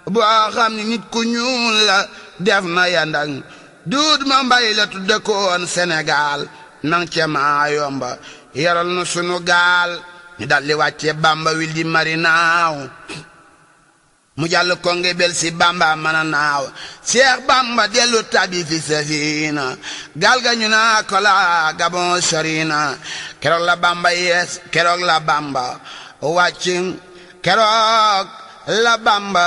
boo xam ni nit ku ñuul la def na yandang duud ma mbay la tudde koon Sénégal nang ca maa yomba yaral nu sunu gaal ñu daldi wàcce bamba wil di marinaaw mu jàll konge bel si bamba mana naaw seex bamba dellu tabi fi safina gaal ga ñu naa ko la gabon sorina keroog la bamba yees keroog la bamba wàcc keroog la bamba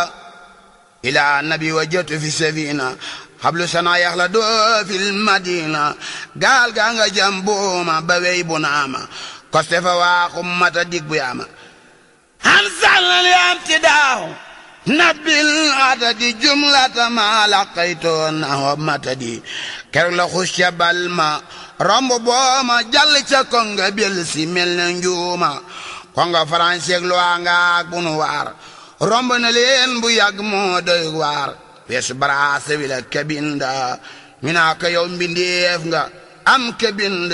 ila nabi wa jotu fi safina xablu sana yax la doo fil madina gaal ga nga jam booma ba wey bu naama koste fa waaxum mata dig bu yaama han sallal yaam ti daaw nabil adadi jumlata ma laqaytoon naho matadi keroog la xus ca bal ma romb booma jàll ca konga bel si mel na njuuma konga faranseeg lu nga ak bunu waar romb na leen bu yàgg moo doy waar weesu baraasa wi la kabinda ñu naa ko yow mbindeef nga am kabind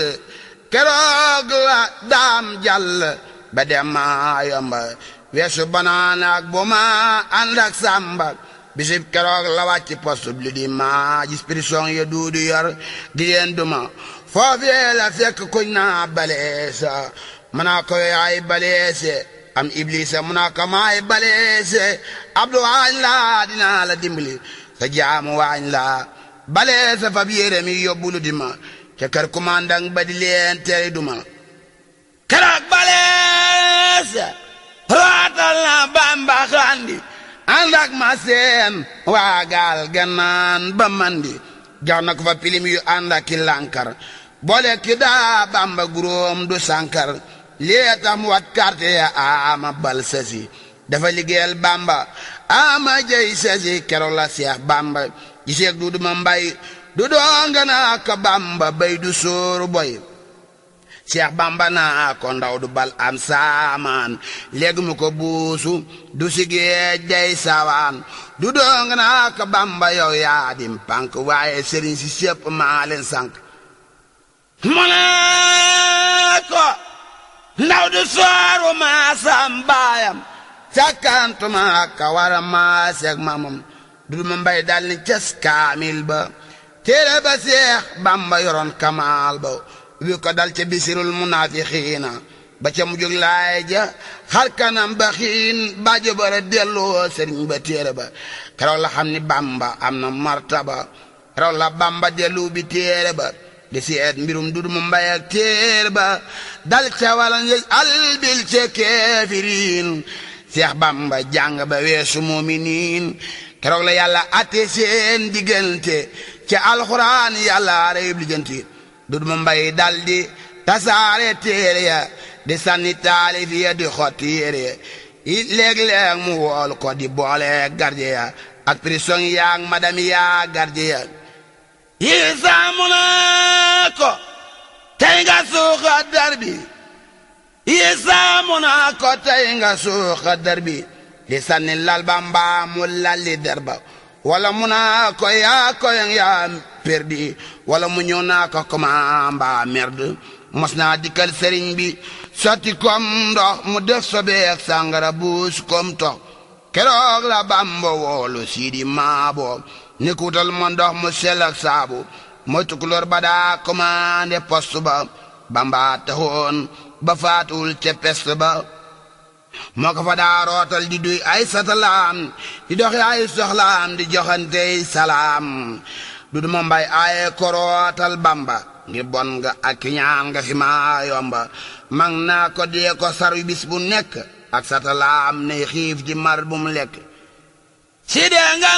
keroog la daam jàll ba dem maa yomba weesu banaana ak bu ma ànd ak sàmba bisib keroog la wàcc poste bi di ma gis prison ya duudu yor di leen duma foofee la fekk kuñ naa baleesa mu naa ko yaay baleese am iblisa mu naa ko maay baleese abdu waañ laa dinaa la dimbali sa jaamu waañ laa baleese fab yére mi yóbbulu di ma ca kër commandant ba di leen tere duma keroog baleese rootal na bamba xandi ànd ak ma seen waa gaal gannaan ba mandi jox na ko fa pilim yu ànd ak ki lànkar boole ki daa bamba guróom du sànkar lii tax mu wat carte ya ama bal sasi dafa liggéeyal bamba ama jëy sasi keroog la seex bamba giseeg du duma mbay du doonga naa ko bamba bay du sóoru boy seex bamba naa ko ndaw du bal am saamaan léegi mu ko buusu du sigee jay sawaan du doonga naa ko bamba yow yaa dim pank waaye sëriñ si sépp maa leen sànk mu ne ko ndaw du sooru maasam baayam sakkantuma ka wara maaseeg mamam du ma mbay dal ni cas kaamil ba téere ba seex bamba yoroon kamaal ba wi ko dal ca bisirul munaafixiina ba ca mujug laay ja xar kanam ba xiin baajo bara delloo sëriñ ba téere ba keroog la xam ni bamba am na martaba keroog la bamba dellu bi téere ba di seet mbirum dudu mu mbay ak téere ba dal ca walan yëj albil ca keefiriin seex bamba jàng ba weesu muminiin keroog la yàlla atte seen diggante ca alxuraan yàlla reyub lijjanti dudu mu mbay dal di tasaare téere ya di sànni taalif ya di xotti yére ya léeg-léeg mu wool ko di boole garde ya ak prison yaag madame yaa garde ya yi saamu naa ko tey nga suuxa dar bi yi saamu naa ko tey nga suuxa dar bi di sànni lal ba mbaa mu lalli der ba wala mu naa ko yaa koyang yaa perdi wala mu ñëw naa ko koma mbaa merde mos naa dikkal sëriñ bi sotti kom ndox mu def sobeek sàngara buus kom tox keroog la bamba woolu siidi maabo ni kuutal ma ndox mu sell ak saabu mooy tukulóor ba daa commandé poste ba bamba taxoon ba faatuwul ca peste ba moo ko fa daa rootal di duy ay satalaam di doxi ay soxlaam di joxantey salaam du duma mbay aaye ko rootal bamba ngir bon nga ak ñaan nga fi maa yomba mag naa ko dee ko saru bis bu nekk ak satalaam ne xiif ji mar bu mu lekk si dee nga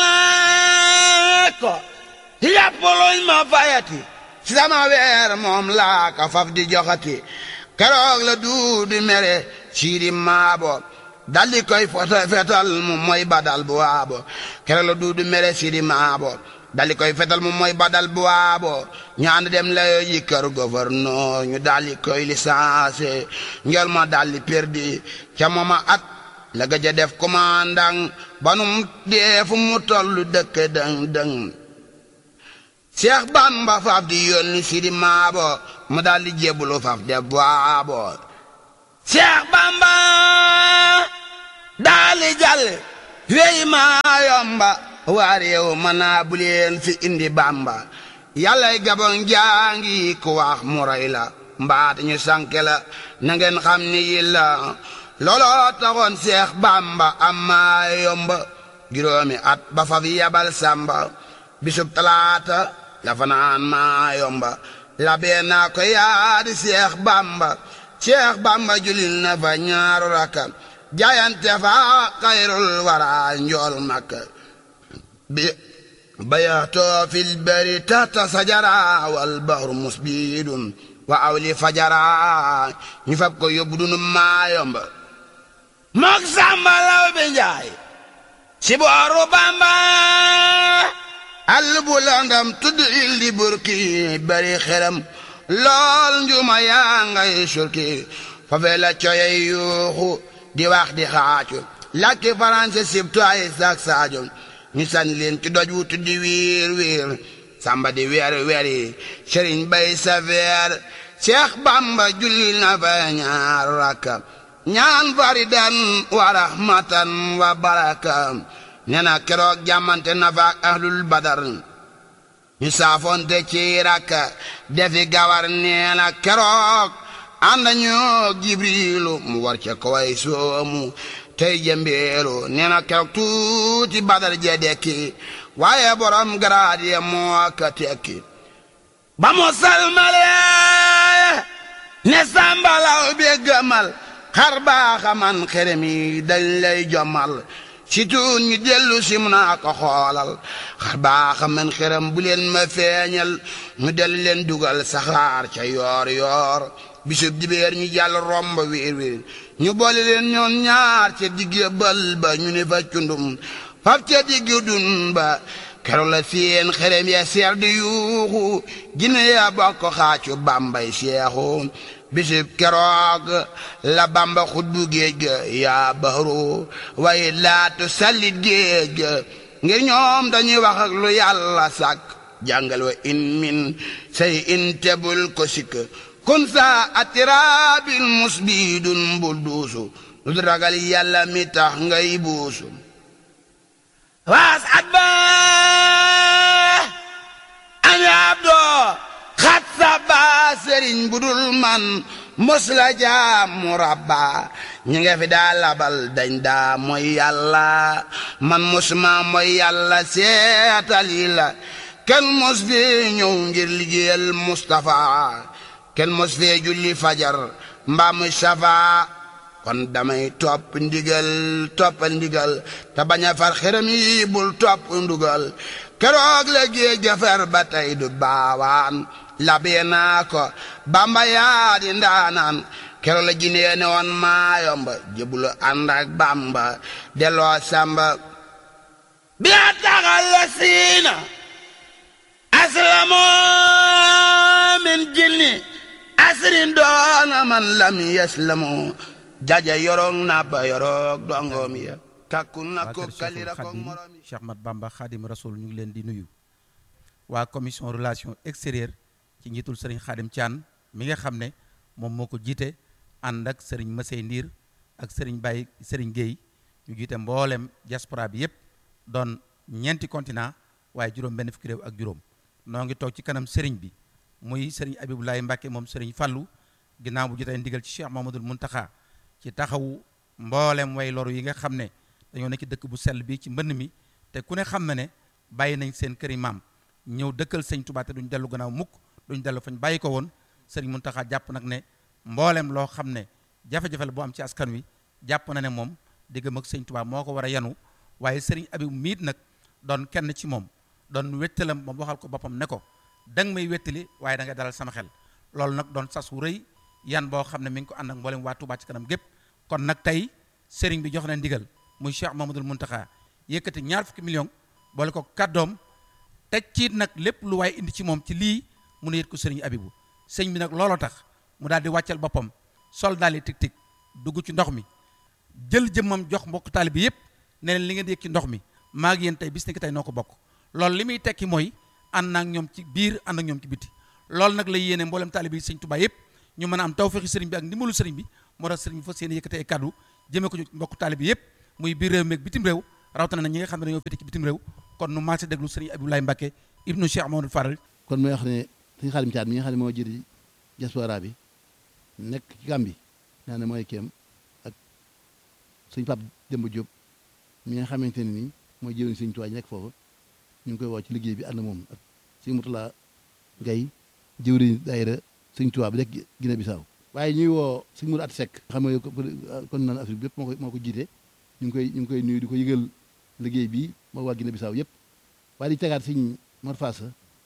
naa ko yàpp luñ ma fayati si sama weer moom laa ka faf di joxati keroog la duudi mere siidi maabo daldi koy fota fetal mu mooy badal bu waabo keroog la duudi mere siidi maabo daldi koy fetal mu mooy badal bu waabo ñu ànd dem la yi kër gouverneur ñu daldi koy licencié ngel ma daldi perdi ca mooma at la gëj a def commandant banum dee fu mu tollu dëkk dëng dëng Seex Bamba faaf di yónni Sidi Maabo mu daldi jébbalu faaf de baabo Seex Bamba daldi jàll wey maa yomba waa réew mën naa bu leen fi indi bamba yàllay gabon jaangi ku wax mu rey la mbaat ñu sànke la na ngeen xam ni yi la looloo taxoon seex bamba am maa yomba juróomi at ba fa fi yabal sàmba bisub talaata la fa naan maa yomba la bee naa ko yaadi seex bamba seex bamba julil na fa ñaaru rakka jaayante fa xayrul wara njool makka bi bayaatoo fil bari tata sajara wal bahru musbidun wa awli fajara ñu fab ko yóbbu dunu maa yomba mook sàmba law bi njaay si booru bamba àll bu landam tudd il di burki bari xeram lool njuma yaa ngay surki fafe la coyey yuuxu di wax di xaacu làkki faranse sibtu ay sak saajo ñu sànni leen ci doj wu tuddi wiir wiir samba di weer weer yi sëriñ bay sa veer Seex Bamba julli na fa ñaar rakka ñaan faridan wa rahmatan wa baraka nee na keroog jàmmante na fa ak ahlul badar ñu saafonte ci rakka defi gawar nee na keroog ànd ñoo jibrilu mu war ca kaway soomu tey jëmbeelu nee na keroog tuuti badar je dekki waaye borom garaad ye moo ka tekki ba mu salmale ne sàmbalaw bi gëmal xar baaxa man xerem yi dañ lay jommal si tuun ñu dellu si mu naa ko xoolal xar baaxa man xerem bu leen ma feeñal ñu del leen dugal saxaar ca yoor yoor bisub dibeer ñu jàll romb wiir wiir ñu boole leen ñoon ñaar ca digge bal ba ñu ne fa cundum faf ca digg dun ba keroog la seen xerem ya seer di yuuxu jinne ya bokk xaacu bambay seexu bisib keroog la bamba xutbu géej ga yaa baxaru waaye laatu sallit géej ga ngir ñoom dañuy wax ak lu yàlla sàkk jàngal wa in min say in tebul ko sikk kun sa atirabil musbidun bul duusu lu ragal yàlla mi tax ngay buusu waas at ba ana abdoo xat sa ba sëriñ bu dul man mos la jaam mu rabba ñi nga fi daa labal dañ daa mooy yàlla man mosuma mooy yàlla seetal yi la kenn mos fi ñëw ngir liggéeyal Mustapha kenn mos fee julli fajar mbaa muy safa kon damay topp ndigal toppal ndigal te bañ a far xërëm yi bul topp ndugal keroog la géej jafar ba tey du baawaan labee naa ko bamba yaa di ndaanaan keroog la jinee ne woon maayomba jëbulu ànd ak bamba delloo samba bi a taxal la siina aslamoo min jinni asrin doona man lam yaslamoo jaja yorog na ba yorog dongoom ya kakku na ko kalira ko morom yi Cheikh Mat Bamba Khadim Rasoul ñu ngi leen di nuyu waa commission relation extérieure ci njiitul sëriñ Khadim Thian mi nga xam ne moom moo ko jiite ànd ak sëriñ Masey Ndiir ak sëriñ Baye sëriñ Guèye ñu jiite mboolem diaspora bi yépp doon ñeenti continent waaye juróom benn fukki réew ak juróom noo ngi toog ci kanam sëriñ bi muy sëriñ Abibulaay Mbàkke moom sëriñ Fallu ginnaaw bu jotee ndigal ci Cheikh Mamadul Muntaxa ci taxawu mboolem way loru yi nga xam ne dañoo nekk ci dëkk bu sell bi ci mbënn mi te ku ne xam na ne bàyyi nañ seen këri maam ñëw dëkkal sëñ Tuubaa te duñ dellu gannaaw mukk duñ dellu fañ bàyyi ko woon sëriñ Muntaxa jàpp nag ne mboolem loo xam ne jafe-jafe la boo am ci askan wi jàpp na ne moom diggam ak sëñ Tuubaa moo ko war a yanu waaye sëriñ Abib miit nag doon kenn ci moom doon wettalam moom waxal ko boppam ne ko danga may wettali waaye da nga dalal sama xel loolu nag doon sas wu rëy yan boo xam ne mi ngi ko ànd ak mboolem waa Tuubaa ci kanam gépp kon nag tey sëriñ bi jox na ndigal muy Cheikh Mamadul Muntaxa yëkkati ñaar fukki million boole ko kàddoom teg ciit nag lépp lu waaye indi ci moom ci lii mun a yët ko sëriñ Abibu sëñ bi nag looloo tax mu daal di wàccal boppam sol daal di tig tig dugg ci ndox mi jël jëmmam jox mbokk taali bi yépp ne leen li ngeen di yëg ci ndox mi maa ngi yéen tey bis ni ki tey noo ko bokk loolu li muy tekki mooy ànd ak ñoom ci biir ànd ak ñoom ci biti loolu nag la yéene mboolem taali bi sëñ Tuubaa yépp ñu mën a am tawfeexi sëriñ bi ak ndimbalu sëriñ bi moo tax sëriñ bi fas yéene yëkkati ay kàddu jëmee ko ci mbokk taali bi yépp muy biir réew mi ak bitim réew rawatina na ñi nga xam ne dañoo féete ci bitim réew kon nu maase déglu sëriñ Abdoulaye Mbacke ibnu Cheikh Mamadou Faral kon mooy wax ne sëñ Xaadim Caat mi nga xam ne moo jëri diaspora bi nekk ci Gàmbi naa ne mooy kéem ak sëñ Pape Demba Diop mi nga xamante ne nii mooy jëriñ sëñ Tuubaa nekk foofu ñu ngi koy woo ci liggéey bi ànd moom ak sëñ Mutula Gay jëwriñ daayira sëñ Tuubaa bi nekk Guinée Bissau waaye ñuy woo sëñ Mourou At Seck xam nga kon naan Afrique bi yëpp moo ko moo ko jiite ñu ngi koy ñu ngi koy nuyu di ko yëgal liggéey bi moo waa Guinée Bissau yëpp waaye di tegaat sëñ Mor Fass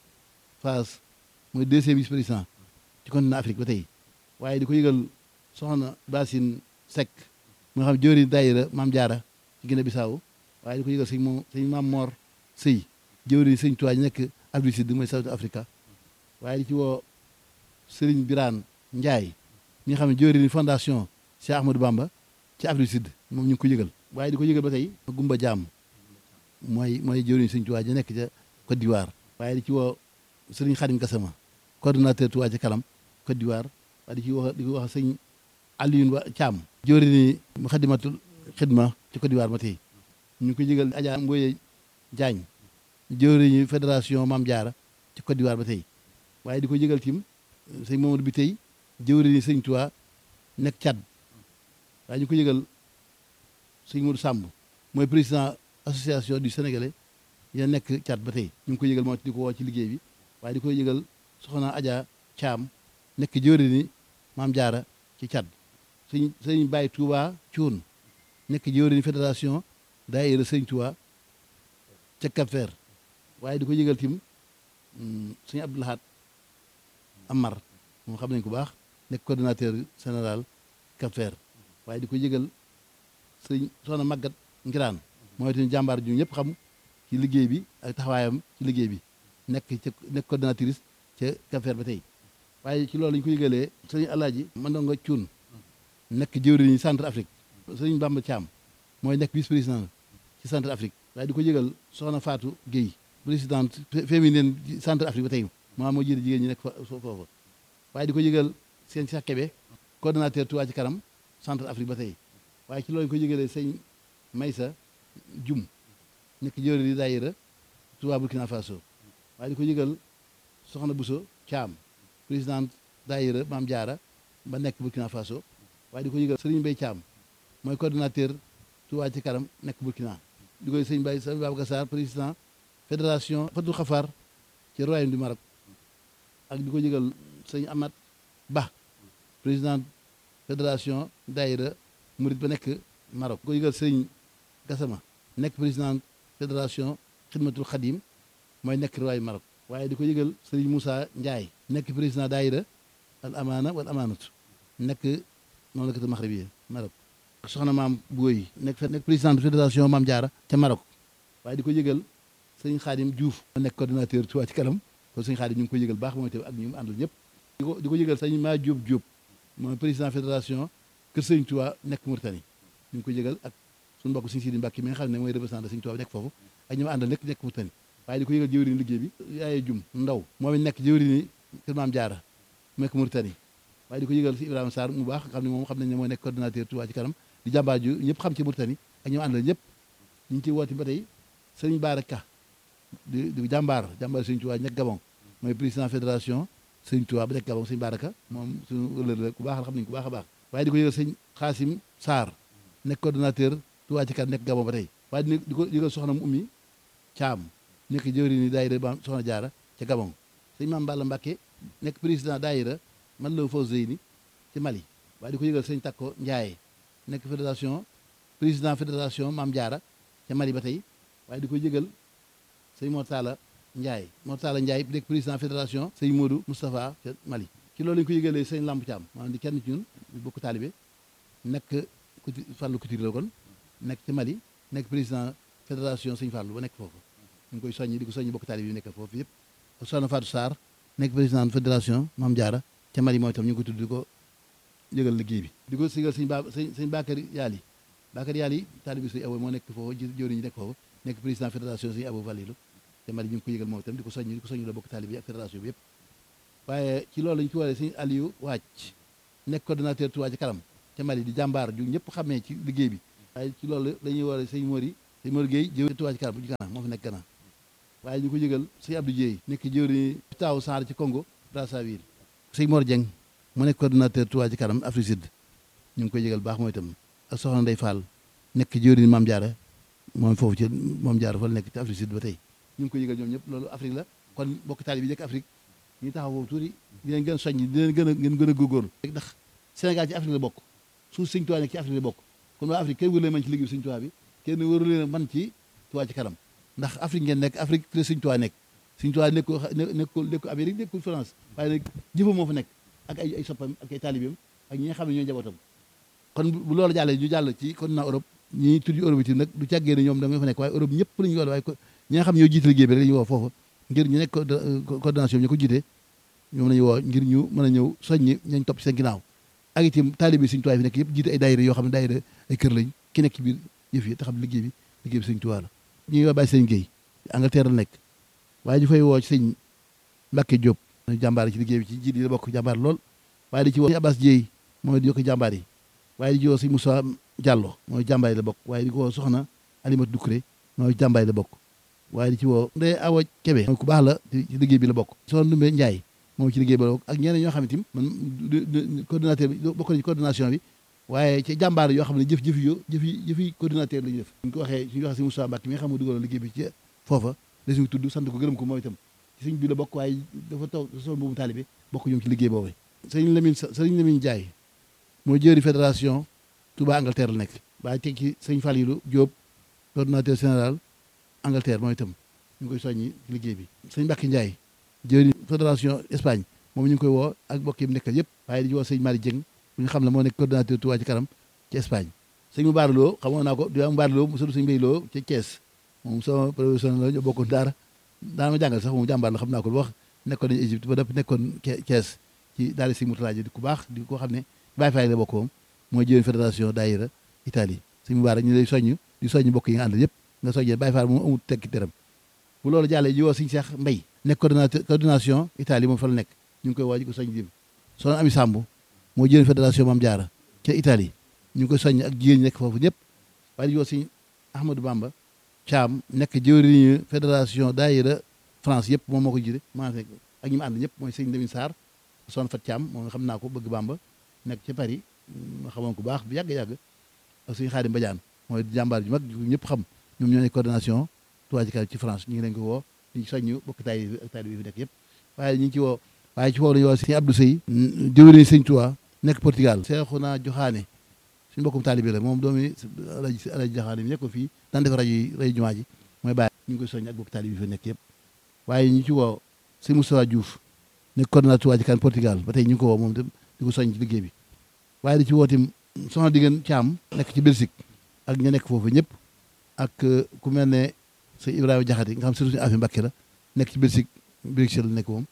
Fass mooy deuxième vice président ci continent Afrique ba tey waaye di ko yëgal soxna Basine Seck mu nga xam jëwriñ daayira Maam Jaara ci Guinée Bissau waaye di ko yëgal sëñ moom sëñ Maam Mor Sëy jëwriñ sëñ Tuubaa nekk Afrique Sud mooy South Africa waaye di ci woo Sëriñ Biraan Njaay ñi nga xam ne jëwriñ fondation Cheikh Ahmadou Bamba ci Afrique Sud moom ñu ngi ko yëgal waaye di ko yëgal ba tey Gumba Jaam mooy mooy jëwriñ sëñ Tuubaa ja nekk ca Côte d'Ivoire waaye di ci woo Sëriñ Xadim Gassama coordonnateur Tuubaa ci kanam Côte d'Ivoire waaye di ci wax di ko wax sëñ Alioune Ba Thiam jëwriñ Muxaddamatul Xidma ci Côte d'Ivoire ba tey ñu ngi ko yëgal Adja Mboye Diagne jëwriñu fédération Maam Jaara ci Côte d'Ivoire ba tey waaye di ko yëgal tim sëñ Mamadou bi tey jëwriñu sëñ Tuubaa nekk Tchad waaye ñu ko yëgal sëñ Modou Samb mooy président association du Sénégalais ya nekk Tchad ba tey ñu ngi ko yëgal moo di ko woo ci liggéey bi waaye di ko yëgal soxna Adja Thiam nekk jëwriñu Maam Jaara ci Tchad sëñ sëñ Baye Touba Thioune nekk jëwriñu fédération daayira sëñ Tuubaa ca Cap-Vert waaye di ko yëgal tim sëñ Abdoulahat Amar moom xam nañ ko baax nekk coordonnateur général Cap-Vert waaye di ko yëgal sëñ soxna Magat Ngiraan mooy itam jàmbaar ju ñëpp xam ci liggéey bi ak taxawaayam ci liggéey bi nekk ca nekk coordonnatrice ca Cap-Vert ba tey waaye ci loolu lañu ko yëgalee sëñ Alaaji Mandonga Cuun nekk jëwriñu centre Afrique sëñ Bamba Thiam mooy nekk vice président ci centre Afrique waaye di ko yëgal soxna Fatou Guèye présidente féminine centre Afrique ba tey maa moo jiite jigéen ñi nekk fa foofu waaye di ko yëgal seen Cheikh Kébé coordonnateur Touba ci kanam centre Afrique ba tey waaye ci loolu ko yëgalee sëñ Maysa Jum nekk jëwriñ di daayira Touba Burkina Faso waaye di ko yëgal soxna Bousso Thiam présidente daayira Maam Jaara ba nekk Burkina Faso waaye di ko yëgal Serigne Mbaye Thiam mooy coordonnateur Touba ci kanam nekk Burkina di koy sëñ Baye sëñ Babacar Sarr président fédération Fatou Khafar ci royaume du Maroc ak di ko yëgal sëñ Amat Ba président fédération daayira Murit ba nekk Maroc di ko yëgal sëñ Gassama nekk président fédération Xidmatul Xadim mooy nekk royaume Maroc waaye di ko yëgal sëriñ Moussa Ndiaye nekk président daayira al amaana wal amaanatu nekk mamlakatu maxribiya Maroc soxna maam Booy nekk nekk président fédération Maam Jaara ca Maroc waaye di ko yëgal sëñ Xaadim Diouf moo nekk coordonnateur Touba ci kanam kon sëñ Xaadim ñu ngi ko yëgal baax mooy tamit ak ñu mu àndal ñëpp di ko di ko yëgal sëñ maa Diop Diop mooy président fédération Kër Sëñ Touba nekk Mauritanie ñu ngi ko yëgal ak suñu mbokk sëñ Sidi Mbàkke mi nga xam ne mooy représentant sëñ Touba nekk foofu ak ñu mu àndal nekk nekk Mauritanie waaye di ko yëgal jëwriñ liggéey bi yaaye jum ndaw moom it nekk jëwriñ Kër Maam Jaara mu nekk Mauritanie waaye di ko yëgal si Ibrahima Sarr mu baax xam ne moom xam nañ ne moo nekk coordonnateur Touba ci kanam di jàmbaar ju ñëpp xam ci Mauritanie ak ñu mu àndal ñëpp ñu ngi ciy woote ba tey sëñ Baara Ka di di jàmbaar jàmbaar sëñ Touba nekk Gabon mooy président fédération sëñ Touba ba nekk Gabon sëñ Baara Ka moom suñu ëllëg la ku baax la xam nañ ku baax a baax waaye di ko yëgal sëñ Xaasim Sarr nekk coordonnateur Touba ci kanam nekk Gabon ba tey waaye di ko yëgal soxna mu ummi Caam nekk jëwri ni daayira ba soxna jaara ca Gabon sëñ Maam Balla Mbàkke nekk président daayira man la faw zeyni ci Mali waaye di ko yëgal sëñ Takko Njaaye nekk fédération président fédération Maam Jaara ca Mali ba tey waaye di ko yëgal sëñ Mortala Ndiaye Mortala Ndiaye nekk président fédération sëñ Modou Moustapha ca Mali ci loolu lañu ko yëgalee sëñ Lamp Thiam maanaam di kenn ci ñun bokk taalibe nekk kuti Fàllu Couture la kon nekk ci Mali nekk président fédération sëñ Fàllu ba nekk foofu ñu ngi koy soññi di ko soññi bokk taalibe yi nekk foofu yëpp soxna Fatou Sarr nekk président fédération Maam Jaara ca Mali mooy itam ñu ngi ko tudd di ko yëgal liggéey bi di ko sigal sëñ ba sëñ sëñ Bakary Yaali Bakary Yaali taalibe sëñ Abo moo nekk foofu jëwriñ ñi nekk foofu nekk président fédération sëñ Abo Valilu te Mali ñu ngi ko yëgal moom itam di ko soññ di ko soññ la bokk taalibe yi ak fédération bi yëpp waaye ci loolu lañu ci waree sëñ Aliou Wàcc nekk coordonnateur Touba ci kanam ca Mali di jàmbaar ju ñëpp xamee ci liggéey bi waaye ci loolu la ñuy waree sëñ Mori sëñ Mor Gueye jëw Touba ci kanam bu Gana moo fi nekk Gana waaye ñu ko yëgal sëñ Abdou Dieye nekk jëwri taaw Sarr ci Congo Brazzaville sëñ Mor Dieng mu nekk coordonnateur Touba ci kanam Afrique Sud ñu ngi koy yëgal baax mooy itam ak soxna Ndeye Fall nekk jëwri Mame Diarra moom foofu ci Mame Diarra fa la nekk ci Afrique Sud ba tey ñu ngi koy yëgal ñoom ñëpp loolu Afrique la kon bokk taali bi nekk Afrique ñu taxaw foofu tuuti di leen gën a soññ di leen gën a ngeen gën a góorgóorlu ndax Sénégal ci Afrique la bokk suuf sëñ Touba nekk ci Afrique la bokk kon waa Afrique kenn wëru leen man ci liggéey sëñ Touba bi kenn wëru leen man ci Touba ci kanam ndax Afrique ngeen nekk Afrique fi la sëñ Touba nekk sëñ Touba nekkul nekkul nekkul Amérique nekkul France waaye nag jëfam moo fa nekk ak ay ay soppam ak ay taalibeem ak ñi nga xam ne ñooy njabootam kon bu loolu jàllee ñu jàll ci continent Europe ñi tudd Europe itam nag du càggee ne ñoom da nga fa nekk waaye Europe ñëpp la ñu woo waaye ñi nga xam ne ñoo jiite liggéey bi rek la ñu woo foofu ngir ñu nekk coordination bi ñu ko jiite ñoom la ñu woo ngir ñu mën a ñëw soññi ñañ topp seen ginnaaw ak itam taalibe sëñ Tuubaa fi nekk yëpp jiite ay daayira yoo xam ne daayira ay kër lañ ki nekk ci biir yëf yi te xam liggéey bi liggéey bi sëñ Tuubaa la ñu ngi woo bàyyi sëñ Guèye Angleterre la nekk waaye ñu fay woo ci sëñ Mbacke Diop jàmbaar ci liggéey bi ci jiit yi la bokk jàmbaar lool waaye di ci woo sëñ Abbas Dieye mooy di yokk jàmbaar yi waaye di ci woo sëñ Moussa Diallo mooy jàmbaar yi la bokk waaye di ko woo soxna Alimatu Dukré mooy jàmbaar yi la bokk waaye di ci woo Ndeye Awa Kébé mooy ku baax la ci liggéey bi la bokk soxna Ndumbe Ndiaye moom ci liggéey bi la bokk ak ñeneen ñoo xam ne tim man coordinateur bi bokk na ci coordination bi waaye ci jàmbaar yoo xam ne jëf jëf yo jëfi jëfi coordinateur la ñu def ñu ko waxee suñu waxee si Moussa Mbacke mi nga xam ne dugaloon liggéey bi ci foofa la suñu tudd sant ko gërëm ko moom itam ci suñ bi la bokk waaye dafa taw sol boobu taalibe bokk ñoom ci liggéey boobu sëriñ Lamine sëriñ Lamine Ndiaye mooy jëri fédération Touba Angleterre la nekk waaye teg ci sëñ Falilou Diop coordinateur général Angleterre moom itam ñu ngi koy soññi ci liggéey bi sëñ Mbacke Ndiaye jëri fédération Espagne moom ñu ngi koy woo ak mbokk yi mu nekkal yëpp waaye di woo sëñ Mari Dieng bu ñu xam ne moo nekk coordinateur Touba ci kanam ci Espagne sëñ mu baaraloo xamoon naa ko di am baaraloo mu sëñ Mbay Loo ci Thiès moom sama professionnel la ñoo bokkoon daara daana ma jàngal sax moom jàmbaar la xam naa ko lu wax nekkoon nañu Égypte ba dëpp nekkoon Thiès ci daal si Mourtala di ku baax di ko xam ne Baye Faye la bokk moom mooy jëwén fédération daayira Italie sëñ mu baara ñu lay soññ di soññ mbokk yi nga àndal yëpp nga soññee Baye Faye moom amul tekki teram bu loolu jàllee ji woo sëñ Cheikh Mbay nekk coordinateur coordination Italie moom fa la nekk ñu ngi koy woo ji ko soññ dim soxna Ami Samb moo jëwén fédération Mame Diarra ca Italie ñu ngi koy soññ ak jigéen ñi nekk foofu ñëpp waaye di woo sëñ Ahmadou Bamba Thiam nekk jëwriñu fédération daayira France yëpp moom moo ko jiite maa fekk ak ñi mu ànd ñëpp mooy sëñ Lamine Sarr son fat Thiam moom xam naa ko bëgg Bamba nekk ca Paris ma xamoon ko baax bu yàgg-yàgg ak sëñ Xaadim Badiane mooy jàmbaar ju mag ñëpp xam ñoom ñoo nekk coordination Touba ci kanam ci France ñu ngi leen ko woo di soññu bokk taay bi ak taay bi fi nekk yëpp waaye ñu ngi ci woo waaye ci woo lañu woo sëñ Abdou Sey jëwriñ sëñ Touba nekk Portugal Seexuna Joxaane suñu mbokkum taalibe la moom doomi alaji alaji Joxaane mi nekk ko fii daan def rajo yi rajo jumaa ji mooy bàyyi ñu ngi koy soññ ak bokk taalibe bi fi nekk yëpp waaye ñu ci woo sëñ Moustapha Diouf nekk coordinateur Touba ci kanam Portugal ba tey ñu ngi ko woo moom itam di ko soññ ci liggéey bi waaye di ci woo tim soxna diggéen Caam nekk ci Belgique ak ña nekk foofu ñëpp ak ku mel ne sëñ Ibrahima Jaxate nga xam surtout suñu affaire Mbàkke la nekk ci Belgique Bruxelles la nekk moom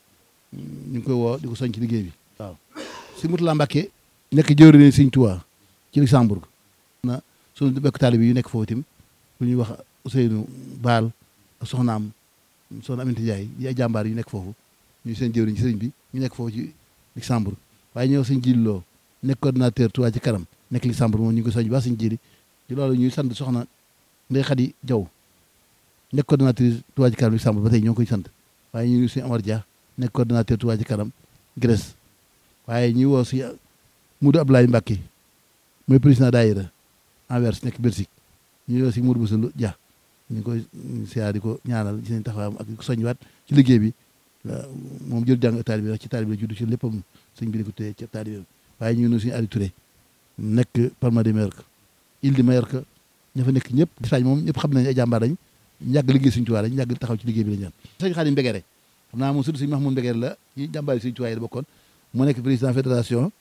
ñu ngi koy woo di ko soññ ci liggéey bi waaw si Mutula Mbàkke nekk jëwriñ sëñ Touba ci Luxembourg na suñu bekk taalibe yu nekk foofu tim lu ñuy wax Ousseynou Baal ak soxnaam soxna Aminata Ndiaye yi ay jàmbaar yu nekk foofu ñu seen jëwriñ ci sëriñ bi ñu nekk foofu ci Luxembourg waaye ñëw sëñ Jilloo nekk coordinateur Touba ci kanam nekk Luxembourg moom ñu ngi ko soñ ba sëñ jili ci loolu ñuy sant soxna Ndey Xadi Jaw nekk coordinatrice Touba ci kanam Luxembourg ba tey ñoo ngi koy sant waaye ñu ngi sëñ Amar Dia nekk coordinateur Touba ci kanam Grèce waaye ñuy woo si Mudu Abdoulaye Mbacke mooy président daayira Anvers nekk Belgique ñu woo si Mudu Boussa Dia ñu ngi koy siyaar di ko ñaanal ci seen taxawaayam ak soññiwaat ci liggéey bi moom jël jàng taalibe bi wax ci taalibe bi juddu ci léppam sëñ bi di ko téye ci taalibe waaye ñu ngi nuyu suñu Aliou Touré nekk Palma de Mallorca Île de Mallorca ña fa nekk ñëpp Espagne moom ñëpp xam nañ ay jàmbaar lañ yàgg liggéey suñu tuwaay lañ yàgg taxaw ci liggéey bi lañ ñaan sëñ Xaadim Mbegere xam naa moom surtout sëñ Mahmoud Mbegere la ci jàmbaar yi suñu tuwaay la bokkoon mu nekk président fédération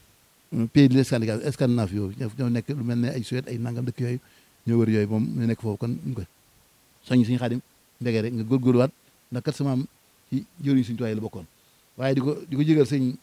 pays de Scandinavie Scandinave yooyu ñoo nekk lu mel ne ay Suède ay nangam dëkk yooyu ñoo wër yooyu moom ñu nekk foofu kon ñu koy soññ suñu Xaadim Mbegere nga góorgóorluwaat ndax kat sama am ci jëriñ suñu tuwaay la bokkoon waaye di ko di ko jégal sëñ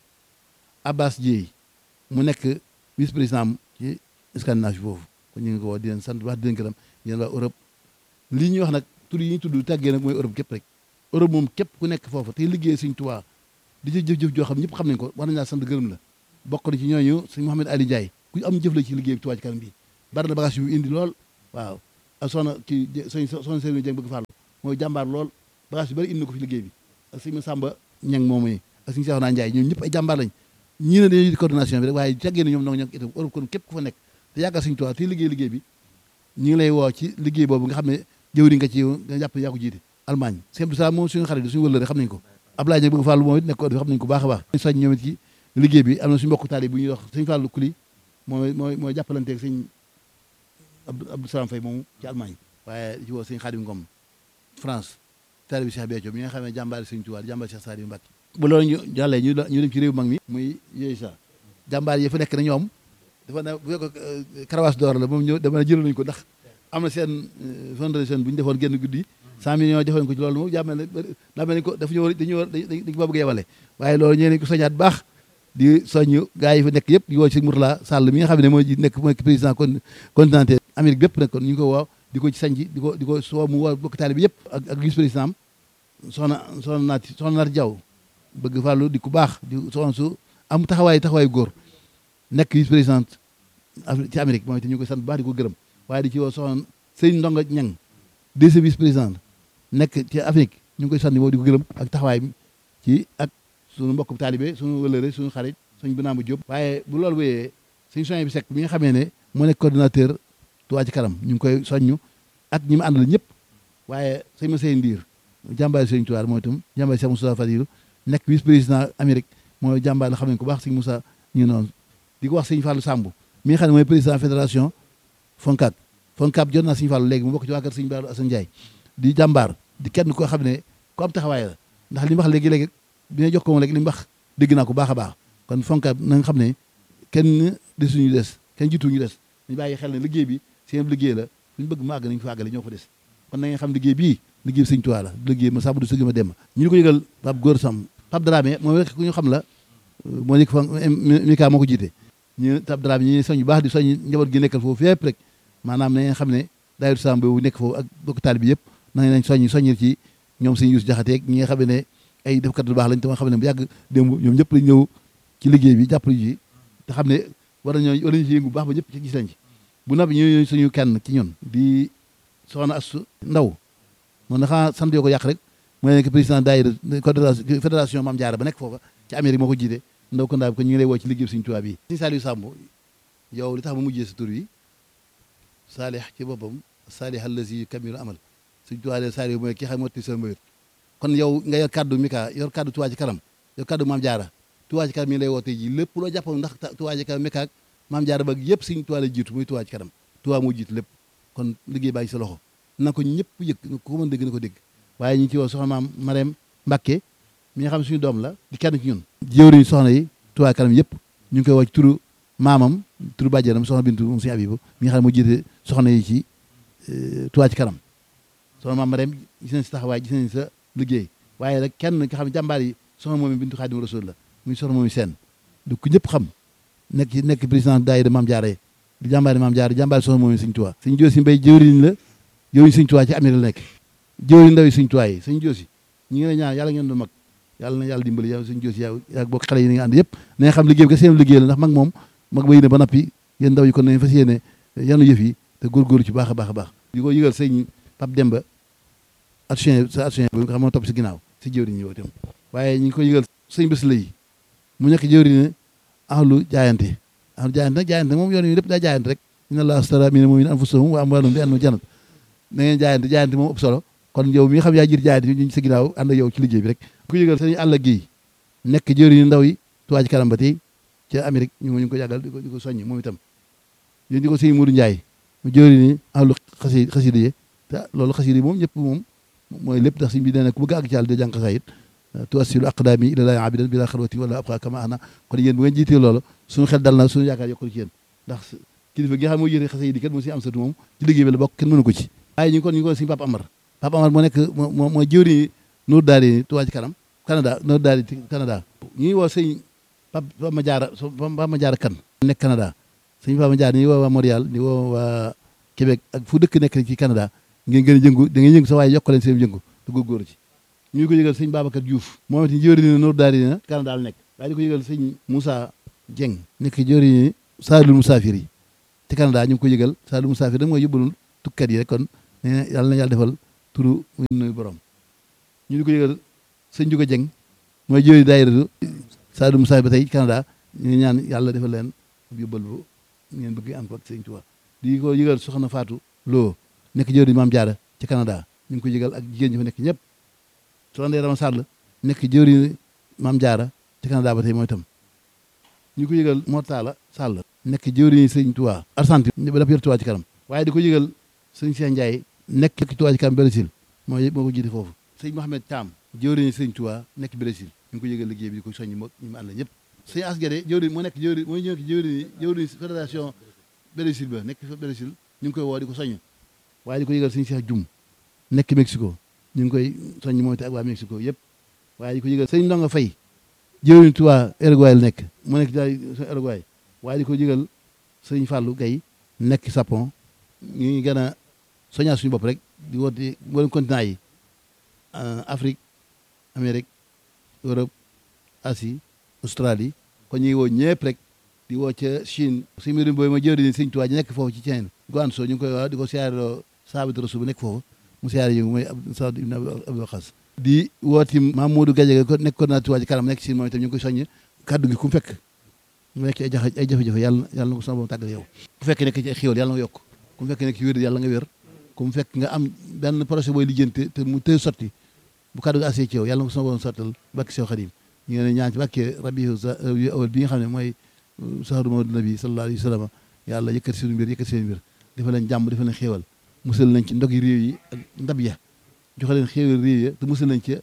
Abbas Dieye mu nekk vice président am ci Scandinavie foofu kon ñu ngi ko woo di leen sant wax di leen gërëm yéen waa Europe lii ñuy wax nag tur yi ñu tudd tàggee nag mooy Europe képp rek Europe moom képp ku nekk foofu te liggéey Sëñ Tuubaa di ci jëf-jëf joo xam ñëpp xam nañ ko war nañ laa sant gërëm la bokk na ci ñooñu sëñ Mouhamed Ali Ndiaye ku am jëf la ci liggéey bi Tuubaa ci kanam bi bari na bagage yu indi lool waaw ak soxna kii sëñ soxna Serigne Dieng bëgg Fallou mooy jàmbaar lool bagage yu bëri indi na ko fi liggéey bi ak sëñ Samba Ñang moom yi ak sëñ Seexuna Njaay ñoom ñëpp ay jàmbaar lañ ñii ne dañuy di coordination bi rek waaye jàggee na ñoom nag ñoo itam Europe kon képp ku fa nekk te yàggal suñu tuwaa te liggéey liggéey bi ñu ngi lay woo ci liggéey boobu nga xam ne jëwriñ nga ci nga jàpp yaa ko jiite Allemagne sëñ Abdou Salaam moom suñu xarit suñu wëllëre xam nañ ko Ablaye Ñang bëgg Fallou moom it nekk ko xam nañ ko baax a baax soñ ñoom it ci liggéey bi am na suñu mbokk taali bu ñuy wax sëñ Fallou Kuli mooy mooy mooy jàppalanteeg sëñ Abdou Salaam Faye moomu ci Allemagne waaye di ci woo sëñ Xaadim Ngom France taali bi Cheikh Béthio mi nga xam ne jàmbaari sëñ Tuubaa jàmbaari Cheikh Saliou Mbacké bu loolu ñu jàllee ñu ñu dem ci réew mag mi muy yooyu sa jàmbaar yi fa nekk na ñoom dafa ne bu fekk karawaas door la moom ñëw dama ne jëloon nañu ko ndax am na seen fondation bu ñu defoon génn guddi cent millions defoon ko ci loolu moom jàmmel ne daa mel ni ko dafa ñu war dañu war dañ ko bëgg yebale waaye loolu ñee nañ ko soñaat baax di soññ gars yi fa nekk yëpp di woo ci Mourtala Sall mi nga xam ne mooy nekk mooy président continental Amérique bépp nag kon ñu ngi ko woo di ko ci sañ di ko di ko soo mu woo bokk taali bi yëpp ak ak vice président am soxna soxna naati soxna naati Jaw bëgg fàllu di ku baax di soxna su am taxawaay taxawaay góor nekk vice président ci Amérique moom itam ñu koy sant bu baax di ko gërëm waaye di ci woo soxna sëñ Ndonga Ñang deuxième vice président nekk ci Afrique ñu ngi koy sant moom di ko gërëm ak taxawaay bi ci ak suñu mbokk taalibe suñu wëlëre suñu xarit suñu binaama Jóob waaye bu loolu wéyee suñu soñé bi sekk mi nga xamee ne moo nekk coordinateur Touba ci kanam ñu ngi koy soññu ak ñi mu àndal ñëpp waaye sëñ ma sey ndiir jàmbaari sëñ Tuubaa mooy itam jàmbaari Cheikh Moussa Fadilu nekk vice président Amérique mooy jàmbaar la xam ne ko baax sëñ Moussa ñu noonu di ko wax sëñ Fallou Samb mi nga xam ne mooy président fédération Foncab Foncab jot naa sëñ Fallou léegi mu bokk ci waa kër sëñ Baaru Assane Ndiaye di jàmbaar di kenn koo xam ne ku am taxawaay la ndax li mu wax léegi-léegi bi ñu jox ko moom léegi li mu wax dégg naa ko baax a baax kon Foncab na nga xam ne kenn desuñu des kenn jiituñu des ñu bàyyi xel ne liggéey bi seen liggéey la fu ñu bëgg mu àgg nañu fa àggale ñoo fa des kon na nga xam liggéey bii liggéey bi sëñ Tuubaa la liggéey ma sàmm du sëgg ma dem ñu ko yëgal Pape Góor Sam Pape Dramé moom rek ku ñu xam la moo nekk fa Mika moo ko jiite ñu Pape Dramé ñu soñ bu baax di soñ njaboot gi nekkal foofu fépp rek maanaam na ngeen xam ne daayira Sam boobu nekk foofu ak bokk taal bi yëpp na nañ soññ soññil ci ñoom sëñ Yuusu Jaxate ñi nga xam ne ay defkat lu baax lañ te ma xam ne bu yàgg démb ñoom ñëpp lañ ñëw ci liggéey bi jàppale ji te xam ne war nañoo war nañu ci yëngu bu baax ba ñëpp ci gis lañ ci bu noppi ñu suñu kenn ci ñun di soxna Astu Ndaw moom dafa sant yoo ko yàq rek mooy nekk président daayira fédération Mame Diarra ba nekk foofa ci Amérique moo ko jiite ndaw ko ndaa bi ko ñu ngi lay woo ci liggéey Sëriñ Tuubaa bi Sëriñ Saliou Samb yow li tax ma mujjee sa tur wi saalih ci boppam saalih allazi kamilu amal Sëriñ Tuubaa de Saliou mooy ki xam motti sa mbayut kon yow nga yor kaddu Mika yor kaddu Touba ci kanam yor kaddu Mame Diarra Touba ci kanam mi ngi lay woo tey ji lépp loo jàppoon ndax Touba ci kanam Mika ak Mame Diarra ba yëpp Sëriñ Tuubaa la jiitu muy Touba ci kanam Touba moo jiitu lépp kon liggéey baa ngi sa loxo na ko ñëpp yëg ko mën dégg na ko dégg waaye ñu ngi ci woo soxna maam Marème Mbacke mi nga xam ne suñu doom la di kenn ci ñun jëwriñ soxna yi Touba kanam yëpp ñu ngi koy woo ci turu maamam turu bàjjenam soxna Bintu moom suñu Abibu mi nga xam ne moo jiite soxna yi ci Touba ci kanam soxna maam Marème gis nañ sa taxawaay gis nañ sa liggéey waaye rek kenn nga xam ne jàmbaar yi soxna moom Bintu Xaadim Rasul la muy soxna moom seen du ko ñëpp xam nekk ci nekk président daayira Mame Diarra di jàmbaari Mame Diarra jàmbaari soxna moom Sëñ Touba Sëñ Joosi Mbay jëwriñ la jëwriñ Sëñ Touba ci Amérique la nekk jëwriñ ndaw yi Sëñ Touba yi Sëñ Joosi ñi ngi lay ñaan yàlla ngeen doon mag yàlla na yàlla dimbali yow Sëñ Joosi yow yaa bokk xale yi ni nga ànd yëpp na nga xam liggéey bi ka seen liggéey la ndax mag moom mag ba yéene ba nappi yéen ndaw yi kon nañ fas yéene yanu yëf yi te góorgóorlu ci baax a baax a baax di ko yëgal sëñ Pape Demba action sa action bi nga xam moo topp si ginnaaw si jëwriñ ñi itam waaye ñu ngi ko yëgal sëñ bés la yi mu nekk jëwriñ ahlu jaayante ahlu jaayante nag jaayante moom yoon yi lépp daa jaayante rek inna allaha astara mina mu'minina anfusahum wa amwalahum bi anna jannat na ngeen jaayante jaayante moom ëpp solo kon yow mi nga xam yaa jiir jaayante ñu sa ginnaaw ànd ak yow ci liggéey bi rek ku yëgal sëñ àll gi nekk jëwriñu ndaw yi Touba ci kanam ba tey ci Amérique ñu ngi ko yàggal di ko di ko soññ moom itam yéen di ko sëñ Mourou Ndiaye mu jëwriñu ahlu xasi xasida yi te loolu xasida yi moom ñëpp moom mooy lépp ndax sëñ bi nee na ku bëgg àgg ci yàlla de jàng xasaayit tuwassilu aqdaami ilallaahi abidan bila xalwati wala abqa kama ana kon yéen bu ngeen jiitee loolu suñu xel dal na suñu yaakaar yokkul ci yéen ndax kilifa gi nga xam mooy yéene xasida yi kat moo si am satu moom ci liggéey bi la bokk kenn mënu ko ci waaye ñu ngi kon ñu ngi ko suñu Papa Amar Papa Amar moo nekk moo mooy jëwriñu Nour Daari Touba ci kanam Canada Nour Daari Canada ñu ngi woo sëñ Papa Ma Jaara Papa Ma Jaara kan nekk Canada sëñ Papa Ma Jaara ñu ngi woo waa Montréal di woo waa Québec ak fu dëkk nekk ci Canada ngeen gën a jëngu da ngeen yëngu sa waaye yokk leen seen jëngu te góorgóorlu ci ñu ngi ko yëgal sëñ Babacar Diouf moom it jëwriñu Nour Daari na Canada la nekk waaye di ko yëgal sëñ Moussa Dieng nekk jëwriñu Saalum Musaafir yi ci Canada ñu ngi ko yëgal Saalum Musaafir da mooy yóbbalul tukkat yi rek kon nee na yàlla na yàlla defal turu muy nuyu borom ñu di ko yëgal sëñ Juga Jeng mooy jëri daayira Sadou Moussa ba tey Canada ñu ngi ñaan yàlla defal leen yóbbal bu ngeen bëgg am ko ak sëñ Tuubaa di ko yëgal soxna Fatou Lo nekk jëri Maam Jaara ci Canada ñu ngi ko yëgal ak jigéen ñi fa nekk ñëpp soxna Ndeye Rama Sall nekk jëri Maam Jaara ci Canada ba tey mooy itam ñu ko yëgal Mortala Sall nekk jëwriñu sëñ Tuubaa Argentine ba dafa yor Tuubaa ci kanam waaye di ko yëgal sëñ Cheikh Ndiaye nekk Tuubaa ci kanam Brésil mooy moo ko jiite foofu sëñ Mohamed Thiam jëwriñu sëñ Tuubaa nekk Brésil ñu ngi ko yëgal liggéey bi di ko soññi moo ñu mu ànd ñëpp sëñ Asgade jëwriñ moo nekk jëwriñ mooy ñëw jëwriñ jëwriñ fédération Brésil ba nekk fa Brésil ñu ngi koy woo di ko soññ waaye di ko yëgal sëñ Cheikh Dioum nekk Mexico ñu ngi koy soññ moom te ak waa Mexico yëpp waaye di ko yëgal sëñ Ndonga Fay jëwriñ Tuubaa Uruguay la nekk mu nekk daay Uruguay waaye di ko yëgal sëñ Fallou Gaye nekk Japon ñu ngi gën a soññaa suñu bopp rek di woote mboolem continent yi Afrique Amérique Europe Asie Australie kon ñu ngi woo ñëpp rek di woo ca Chine suñu mbirum booy ma jëwriñ sëñ Tuubaa ji nekk foofu ci Chine Guangzhou ñu ngi koy wax di ko siyaareloo Saabit Rasul bu nekk foofu mu siyaare yi mooy Saad ibn Abi Waqas di wooti Mamadou Gadiaga ko nekk coordinateur Tuubaa ci kanam nekk Chine moom itam ñu ngi koy soññ kaddu gi ku mu fekk mu nekk ay jafe ay jafe-jafe yàlla yàlla na ko sama borom tàggal yow ku fekk nekk ci ay xéwal yàlla nga yokk ku mu fekk nekk ci wér yàlla nga wér ku mu fekk nga am benn projet booy lijjanti te mu tëy sotti bu kaddu gi asee ci yow yàlla na ko sama borom sottal bakki sew xadim ñu ngi ne ñaan ci bàkkee rabiu awal bi nga xam ne mooy saharu mawdu nabi sallallahu alayhi wa sallam yàlla yëkkati seen mbir yëkkati seen mbir dafa leen jàmm dafa leen xéewal musal nañ ci ndogi réew yi ak ndab ya joxe leen xéewal réew ya te musal nañ ci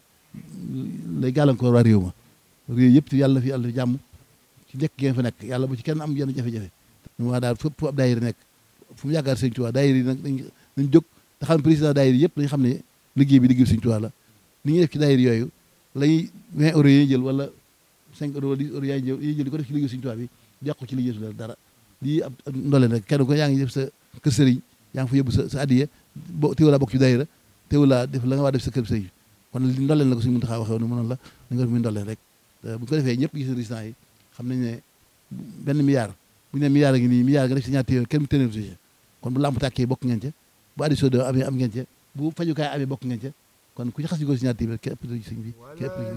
lay gàllankoor waa réew ma réew yëpp yàlla fi yàlla fi jàmm ci nekk ngeen fa nekk yàlla bu ci kenn am yenn jafe-jafe ñu wax daal fépp ab daayira nekk fu mu yaakaar sëñ Tuubaa daayira yi nag dañ dañ jóg te xam président daayira yëpp dañu xam ne liggéey bi liggéey sëñ Tuubaa la ni ñuy def ci daayira yooyu lañuy 20 euros yi jël wala 5 euros wala 10 euros yaay jël yi jël di ko def ci liggéey sëñ Tuubaa bi yàqu ci liggéey su la dara lii ab ndoleen rek kenn ko yaa ngi def sa kër sëriñ yaa ngi fa yóbbu sa sa addiya bo teewulaa bokk ci daayira teewulaa def la nga waa def sa kër sëriñ kon li ndoleen la ko suñu mën taxaa waxee woon mënoon la da nga def muy ndoleen rek bu ko defee ñëpp gis résultat yi xam nañ ne benn milliard bu ñu nee milliard a ngi nii milliard nga def si ñaar téeméer kenn mu téeméer si kon bu lamp tàkkee bokk ngeen ca bu addi soo amee am ngeen ca bu fajukaay amee bokk ngeen ca kon ku ci xas ñu ko si ñaar téeméer képp sëñ bi képp